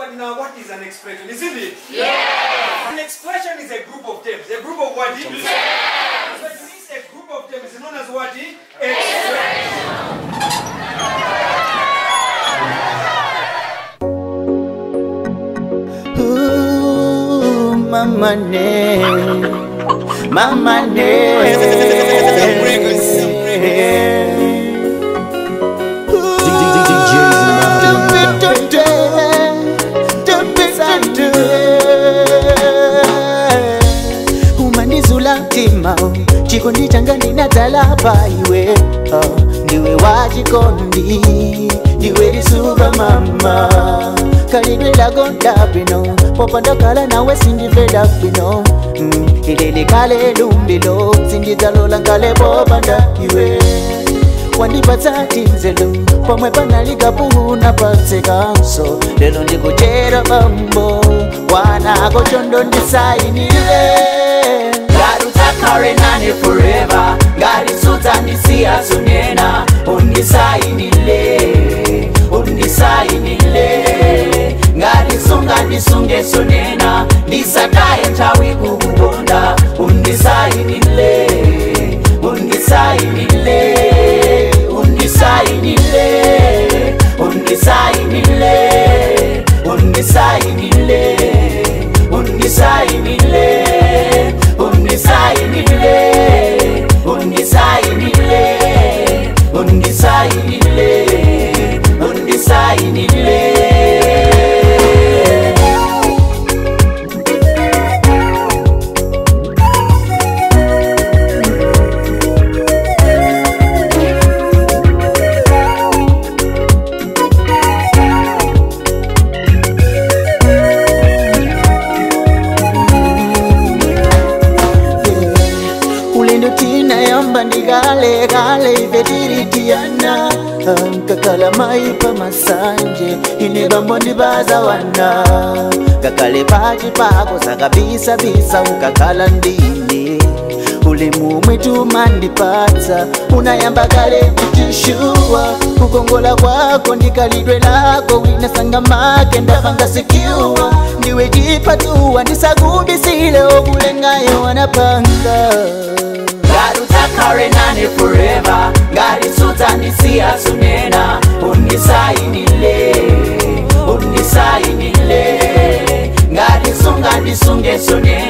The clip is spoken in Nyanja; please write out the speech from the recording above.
but now what is an expression? Isn't it? Yes. An expression is a group of terms. A group of what? Terms. So it means a group of terms is known as what? Expression. Ooh, mama ne, mama ne. umanizula mtima chikondi changa ndinadzala pa iwe oh, ndiwe wachikondi ndiwe lisuka mama kalidwe lagonda bwino popandakala nawe sindivela bwino mm, ilili kale lumbilo sindidzalola ngale popanda iwe wandipatsa tinzelo pomwe panalikapuhuna patsekanso lelo ndikuchera bambo wanako chondo ndisainile ngati udzakhala nane forever ngati sudzandisiya sunena undisainile undisainile ngati sungandisunge sonena ndisataye nthawi kukukonda undisainile undisainile undisainile undisainile undisainile undisainile undisainile undisainile undisainile undisainile ulendo tinayamba ndikale kale ife tiritiyana kakala maipa masanje ine bambo ndibaza wana kakale pachi pako zakabisabisa ukakhala ndine ulemu mwetu mandipatsa unayamba kale kutishuwa kukongola kwako ndikalidwe lako winasanga make ndapanga sekyuwa ndiwe chipatuwa ndisakubisile okulengayo wanapanga ngati udzakhala nane forever ngati sudzandisiya sunena undisainile undisainile ngati sungandisunge sonena